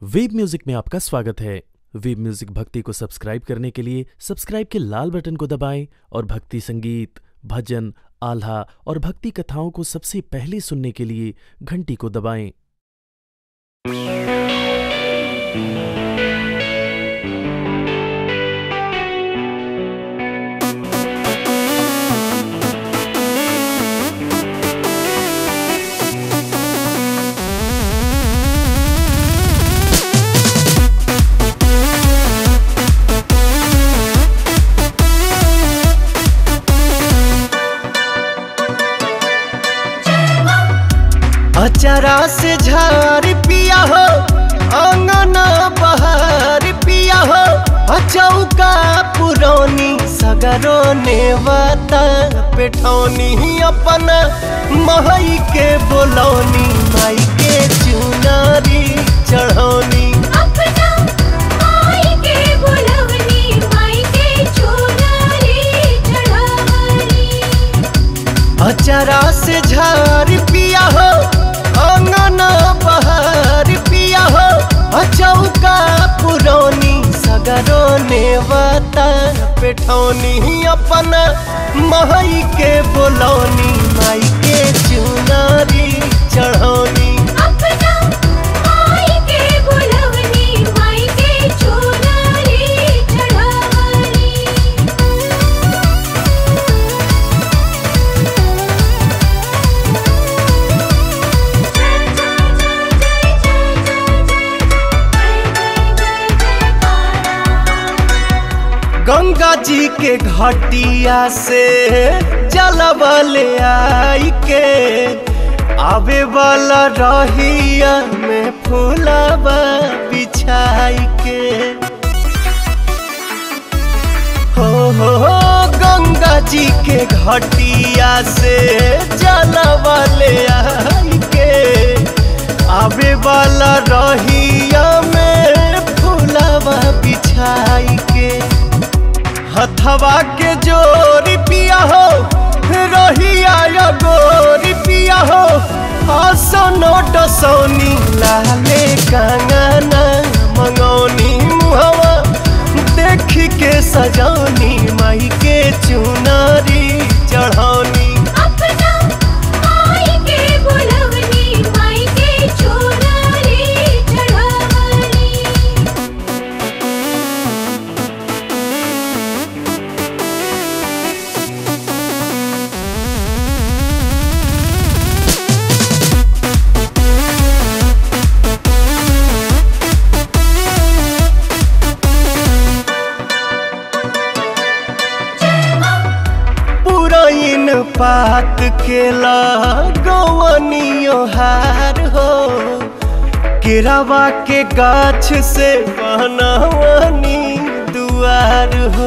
Web music में आपका स्वागत है वेब म्यूजिक भक्ति को सब्सक्राइब करने के लिए सब्सक्राइब के लाल बटन को दबाएं और भक्ति संगीत भजन आल्हा और भक्ति कथाओं को सबसे पहले सुनने के लिए घंटी को दबाएं अचरा से झार पिया हो अंगना बहार पिया हो अचौका पुरौनी सगरो नेवता पेठौनी अपन महई के बोलौनी माई के चुनारी चढ़ौनी अपना माई के बुलवनी माई के चुनरी चढ़ावनी अचरा से झार पिया हो अंगना बहार पिया हो अचौका पुरौनी सगरो नेवता पेठौनी अपन महई के बोलौनी माई के चुनारी चढ़ौनी अपना माई के बुलवनी माई के चुनरी चढ़ावनी गंगा जी के घटिया से जलबले आई के आवे वाला रहिया में फूलबा बिछाई के हो हो हो गंगा जी के घटिया से जलबले आई के आवे वाला रहिया में फूलबा बिछाई के हथवा के जोरी पिया हो रहिया या गोरी पिया हो हसनो डसौनी लाले कंगना मंगौनी मुहवा देख के सजौनी माई के चुनारी चढ़ौनी अपना माई के बुलवनी माई के चुनरी चढ़ावनी पुरैन पात के लगवनियो हार हो केरावा के गाछ से बनवनी दुआर हो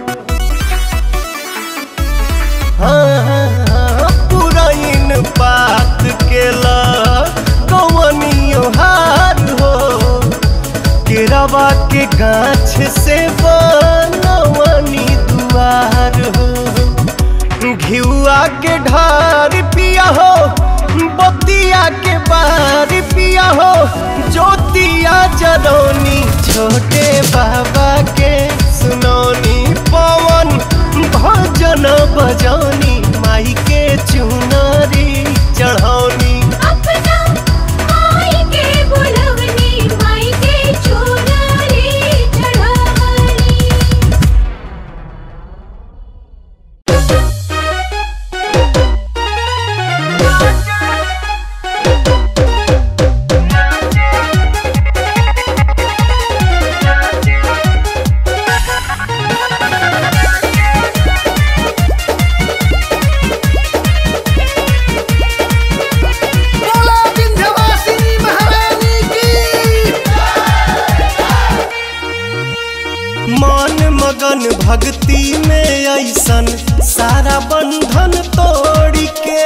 हाँ, पुरैन पात के लगवनियो हार हो केरावा के गाछ से बनवनी दुआर हो घिउआ के ढार पिया हो बतिया के बार पिया हो ज्योतिया जरौनी छोटे बाबा के सुनौनी पवन भजन बजौनी माई के चुनरी चढ़ौनी अपना माई के बुलवनी माई के चुनरी चढ़ावनी बोला विंध्यवासिनी महारानी की मन मगन भक्ति में ऐसन सारा बंधन तोड़ के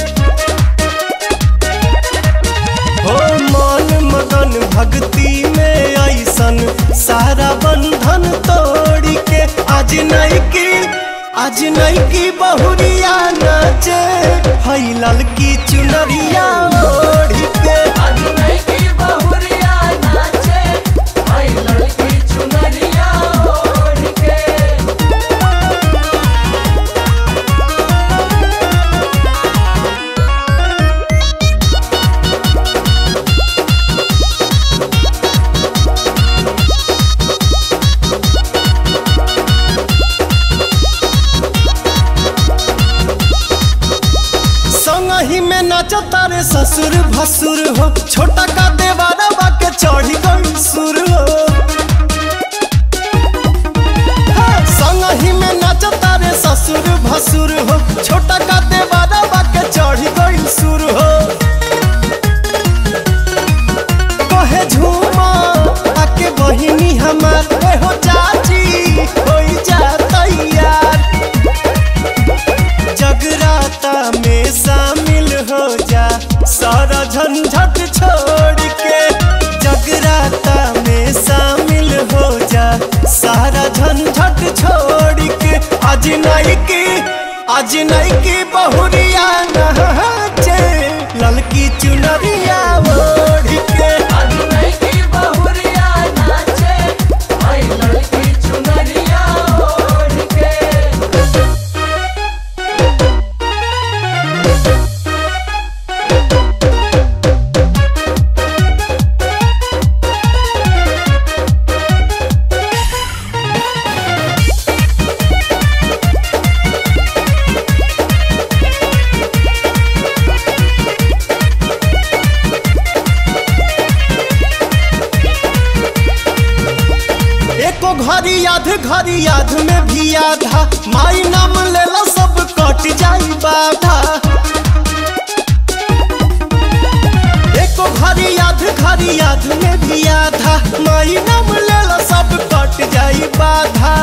हो मन मगन भक्ति में ऐसन सारा बंधन तोड़ के आज नहीं की आज नहीं की बहुरिया नाचे हई ललकी चुनरिया ओढ़ के बहुरिया नाचे ससुर भसुर हो छोटा का देवारा बाके चढ़ी गई सुर हो संगही में नाचता रे ससुर भसुर हो छोटा का देवारा बाके चढ़ी गई सुर हो कहे झूमा आके बहिनी हमार ए हो चाची होई जा तैयार जगराता में शामिल हो जा सारा झंझट छोड़ के जगराता में शामिल हो जा सारा झंझट छोड़ के आज नहीं की आज नहीं की बहुरिया नहाचे ललकी चुनरिया ओढ़ के एको घड़ी याद घड़ी याद में भी आधा माई नाम लेला सब कट जाई बाधा एको घड़ी याद घड़ी याद में भी आधा माई नाम लेला सब कट जाई बाधा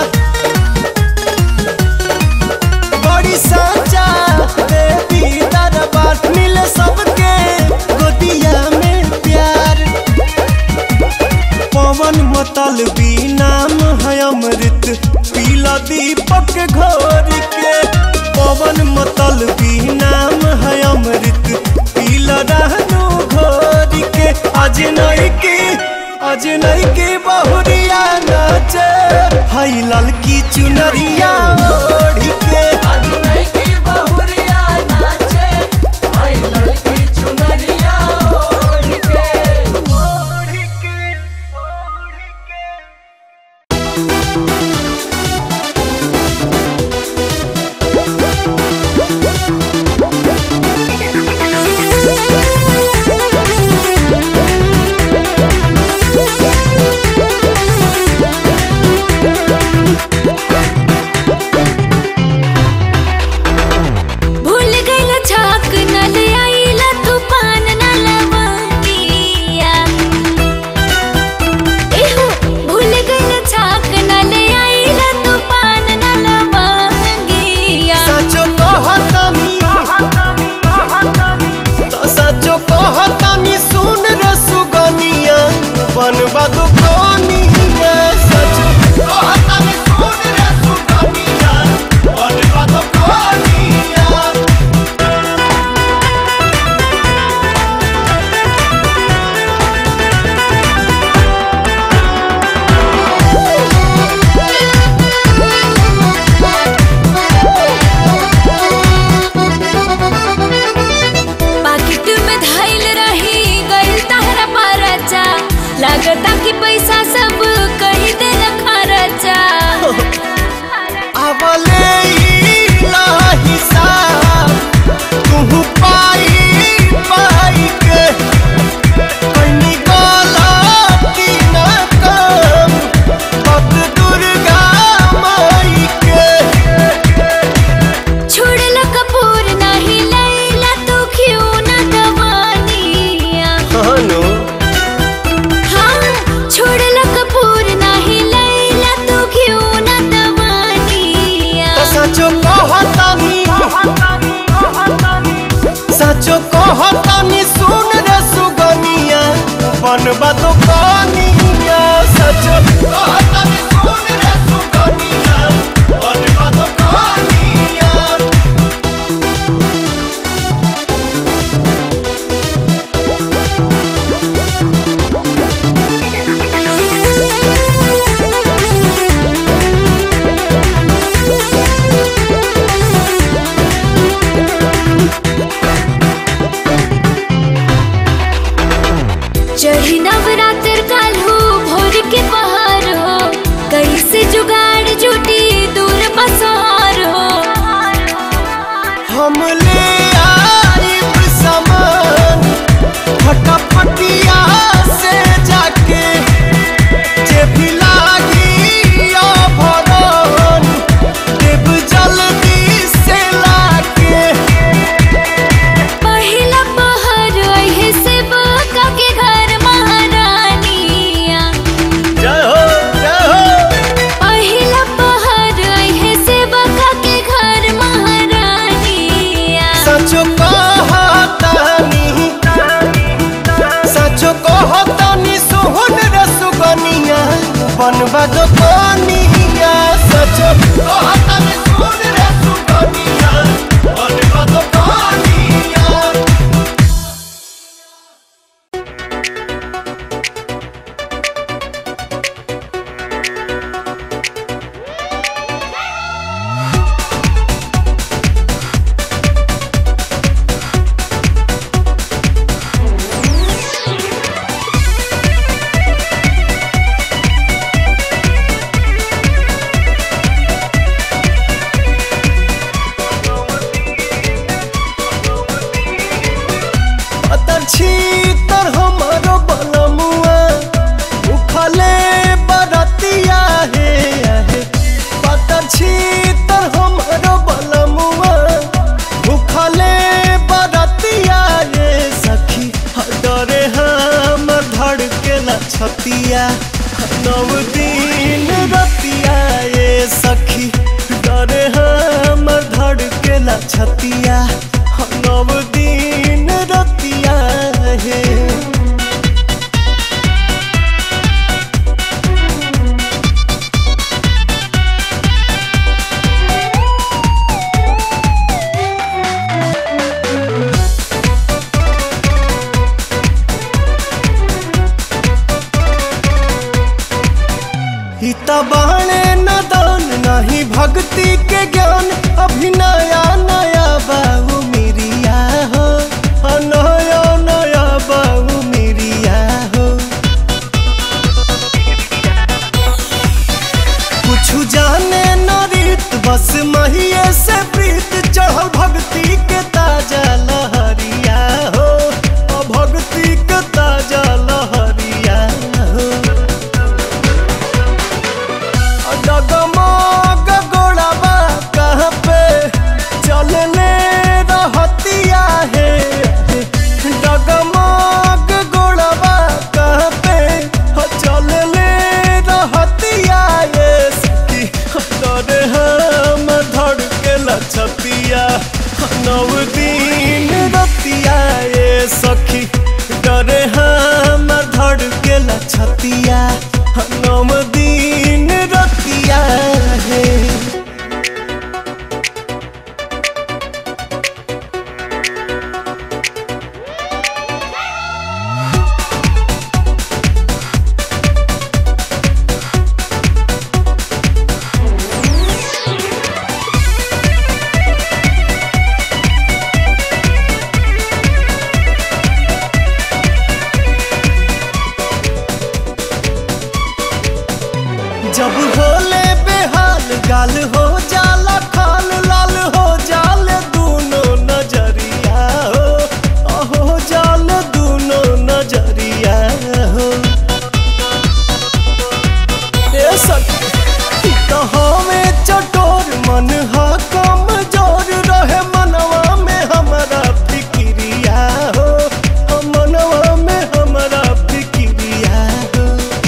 बड़ी साचा देवी दरबार मिले सबके गोदिया में प्यार पवन मतल भी नाम है अमृत पीला दीपक घोर के पवन मतल भी नाम है अमृत पीला रहनु घोर के आज नहीं की आज नहीं की बहुरिया नाचे हई ललकी चुनरिया ओढ़ के भूल गइल छाक न ले आइला तूफान न लवंगिया एहो भूल गइल छाक न ले आइला तूफान न लवंगिया सचो कहतानी तो सचो कहतानी सुन रे सुगनिया बनबा दो कोनिया सचो कहतानी सुन रे सुगनिया बनबा दो कोनिया पाकिट में धइल रही गइल तहरा परचा लागता कि पैसा सब कही दे खर्चा आवले ला हिसाब तू पाई पाई के कनी गलती न कम भक्त दुर्गा माई के छोड़ला कपूर नहीं लैला तू क्यों न दवानिया हनु हाँ छोड़ला कपूर नहीं लैला तू क्यों न दवानिया तो सचो कहतानी सचो कहतानी सुन रे सुगनिया बनबा तो कनिया सचो कहतानी सुन रे सुगनिया बनबा तो कनिया चढ़ी नव बनवा दो कोनिया सच कहत में सुन रे सुगनिया बनवा दो कोनिया अतर छीतर हमारो बलमुआ उखले बरतिया हे आहे पतर छीतर हमारो बलमुआ उखले बरतिया हे सखी डरे हम धड़केला छतिया नव दिन रतिया ये सखी डरे हम धड़केला छतिया नव दिन रतिया हे हिता बाणे नदान नहीं भक्ति के ज्ञान अभी नया नया बाबू मिरिया हो हाँ, नया नया बाबू मिरिया हो कुछ जाने न रीत बस महिये से प्रीत चढ़ल भक्ति के ताजा लहरिया हो अ भक्ति के ताजा लहरिया हो डगमग गोड़ाबा कहाँ पे चलने रहतिया है डगमग गोड़ाबा कहाँ पे चलने रहतिया ये सखी डरे हम धड़ के लछतिया नव दिन रतिया ये सखी डरे हम धड़ के लछतिया नव दिन रतिया है जब होले बेहाल गाल हो जाला खाल लाल हो जाले दूनो नजरिया हो अहो जाल दूनो नजरिया हो ए सखी तो हमें चटोर मन हा कमजोर रहे मनवा में हमारा फिक्रिया हो हम मनवा में हमारा फिक्रिया हो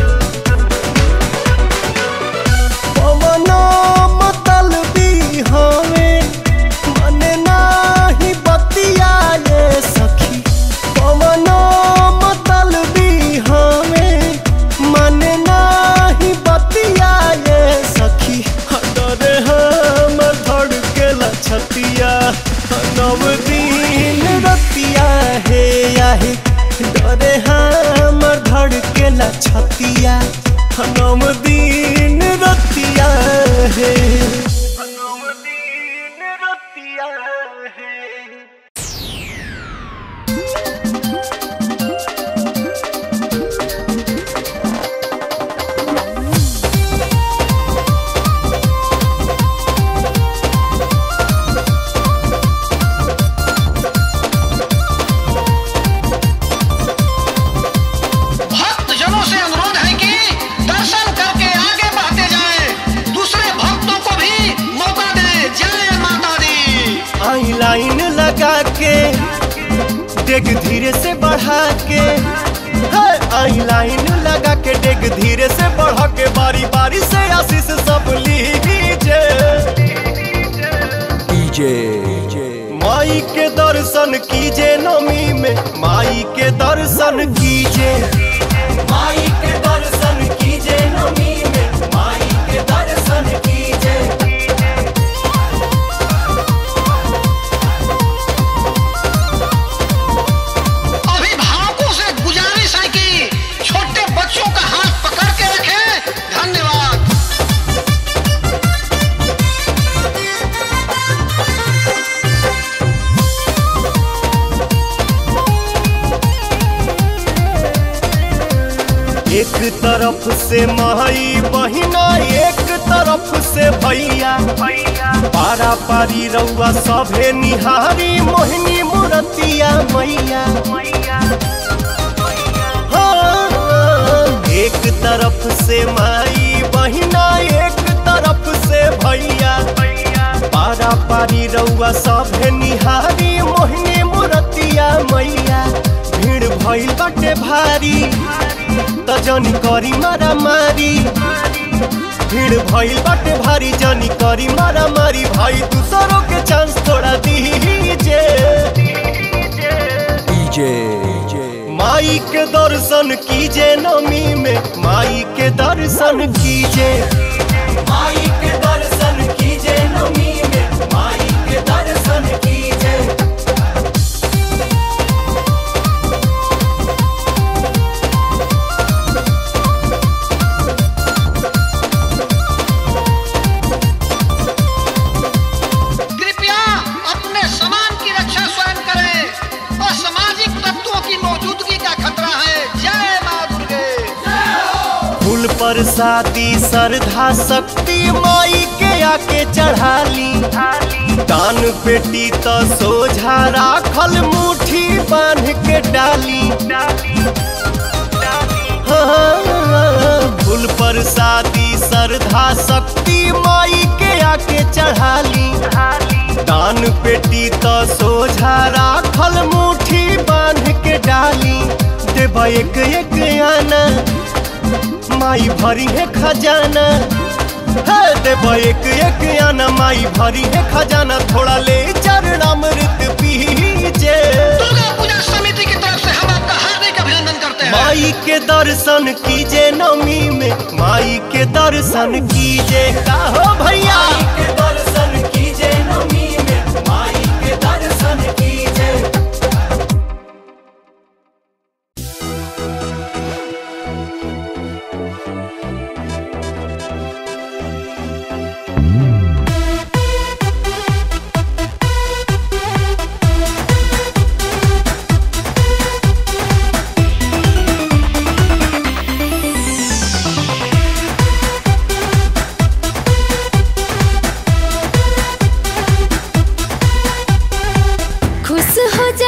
पवनो मतलबी हमें मने नाही बतिया ये सखी पवनो मतलबी हमें मने नाही बतिया ये सखी डरे हम धड़ के लछतिया नव दिन रतिया हे आहे डरे हम धड़ के लछतिया नव दिन रतिया है नव दिन रतिया है भक्त जनों से अनुरोध है कि दर्शन करके आगे बढ़ते जाएं, दूसरे भक्तों को भी मौका दें जय माता दी आई लाइन लगा के डेग धीरे से बढ़ा के है, आई लाइन लगा के डेग धीरे से बढ़ा के बारी बारी से आशीष सब लीजिए माई के दर्शन कीजिए नमी में माई के दर्शन कीजिए माई के दर्शन कीजिए नमी में तरफ से माई बहिना एक तरफ से भैया पारा पारी रउआ सभे निहारी मोहिनी मुरतिया मैया हाँ, एक तरफ से माई बहिना एक तरफ से भैया पारा पारी रउआ सभे निहारी मोहिनी मुरतिया मैया भीड़ भइल बाटे भारी त जनी करी मारा मारी भीड़ भइल बाटे भारी जनी करी मारा मारी भाई दूसरों के चांस थोड़ा दीजे माई के दर्शन कीजे नमी में माई के दर्शन कीजे माई के दर्शन कीजे नमी में माई के दर्शन कीजे कृपया अपने सामान की रक्षा स्वयं करें असामाजिक तत्वों की मौजूदगी का खतरा है जय माँ दुर्गे फूल पर शादी श्रद्धा शक्ति माई के आके चढ़ाली दान पेटी तो सोझा राखल मुट्ठी बांध के डाली हाँ, फूल पर शादी श्रद्धा शक्ति माई के आके चढ़ाली दान पेटी तो सोझा राखल मुट्ठी बांध के डाली देवा एक एक आना माई भरी है खजाना है देवा एक एक आना माई भरी है खजाना थोड़ा ले चरणामृत पीजे दुर्गा पूजा समिति की तरफ से हम आपका हार्दिक अभिनंदन करते हैं माई के दर्शन कीजे नमी में माई के दर्शन कीजे का हो भैया के दर्शन कीजे नमी में माई के दर्शन कीजे खुश हो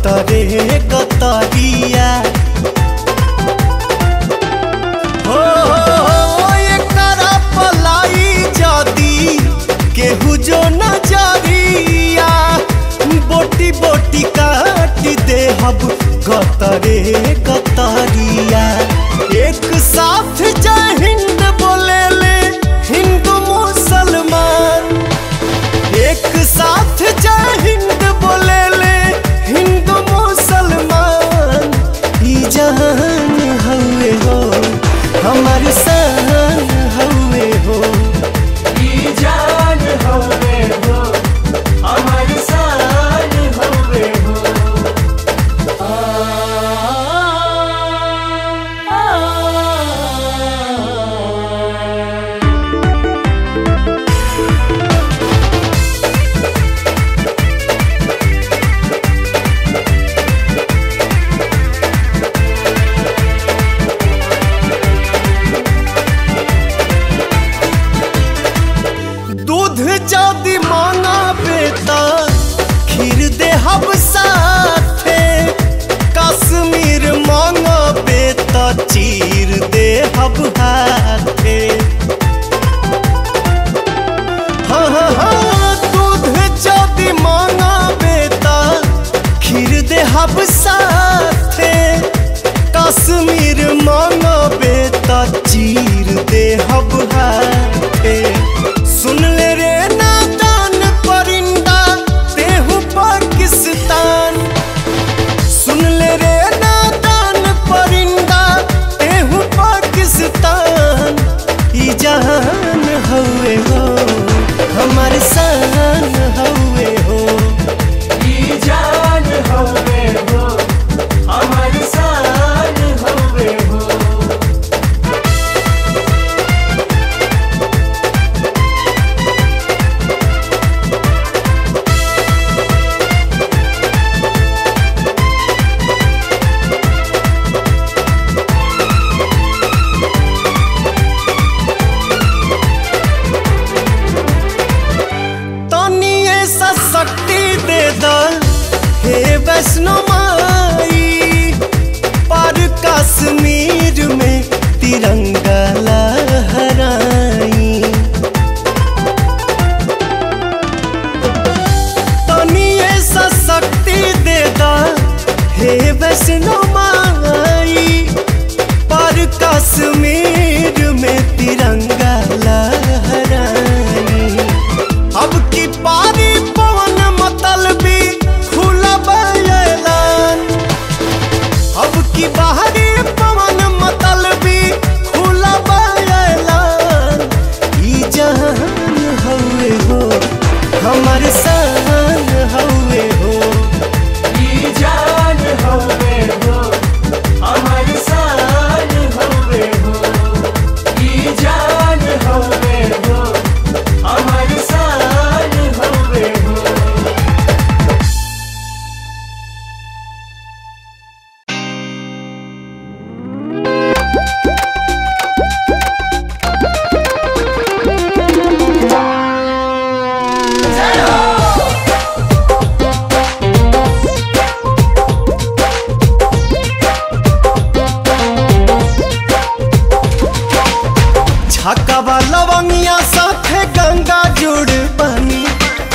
गतरे गतरिया हो एकरा पलाई जदी केहू जो नजरिया बोटी बोटी काट दे हब गतरे गतरिया एक साथ जय हिंद बोले ले हिंदू मुसलमान एक साथ जय हिंद बोले ले हिंदू मुसलमान ई जहान हवे हो हमार शान हवे हो ई जान हवे हो हमार शान हवे हो दूध जदि मांगा बेटा खीर दे हब साथे कश्मीर मांगा बेटा चीर दे हब हाथे हाँ हाँ हाँ दूध जदि मांगा बेटा खीर दे हब साथे कश्मीर मांगा बेटा चीर दे हब हाथे सुन ले रे नादान परिंदा तेहू पाकिस्तान सुन ले रे नादान परिंदा तेहू पाकिस्तान ई जहान हवे हो हमार शान हवे हो ई जान हवे हो हमार शान हवे हो तनी ऐसा शक्ति दे दा हे वैष्णो माई पर कश्मीर में तिरंगा लहराई तनी ऐसा शक्ति दे दा हे वैष्णो माई पर कश्मीर में तिरंगा लहराई अब की पारी पवन मतल भी खुला बयान अब की बाहरी पवन मतल भी खुला बयान ई जहान हवे हो हमार शान हवे हो ई जान हवे हो हमार शान हवे हो ई जान हवे हो हमार शान हवे हो छकवा लवंगिया साथे गंगा जुड़ बनी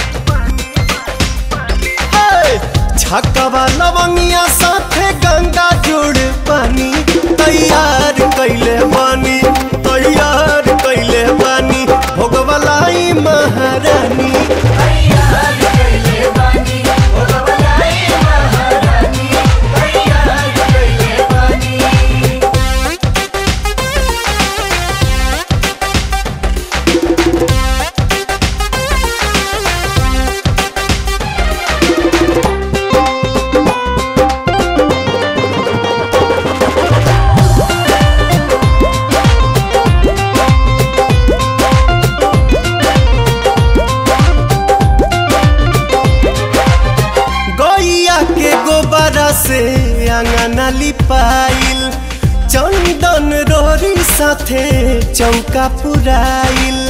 हे! छकवा लवंगिया साथे गंगा जुड़ बनी तैयार कैले बानी तैयार कैले बानी भोगवलाई महारानी से आंगना लिपाइल चंदन रोरी साथे चौका पुराइल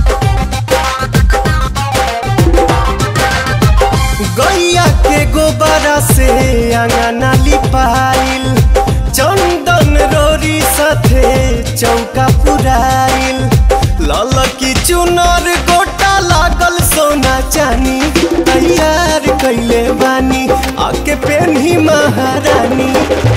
गैया के गोबर गोबरा से अंगना लिपाइल चंदन रोरी साथे चौका पुराइल लाल की चुनर गोटा लागल सोना चानी तैयार कैले बानी आके पेन्ही महारानी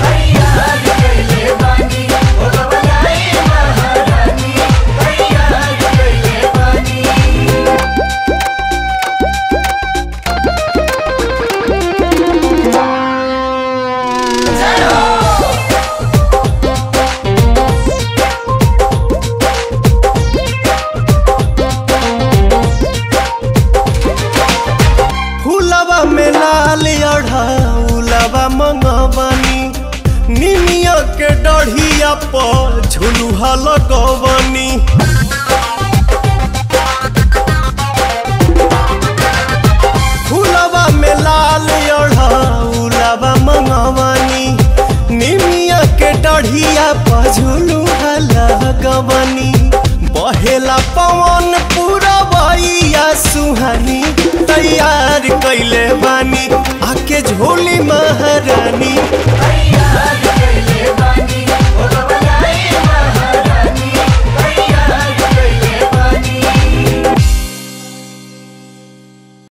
फूलवा में लाल अढ़ाउलवा मंगवनी निमिया के डढ़िया पर झुलुहा लगवनी फूलवा में लाल अढ़ाउलवा मंगवनी निमिया के डढ़िया पर झुलुहा लगवनी बहेला पवन पूरा बइया सुहानी तैयार कैले बानी आके झोली मह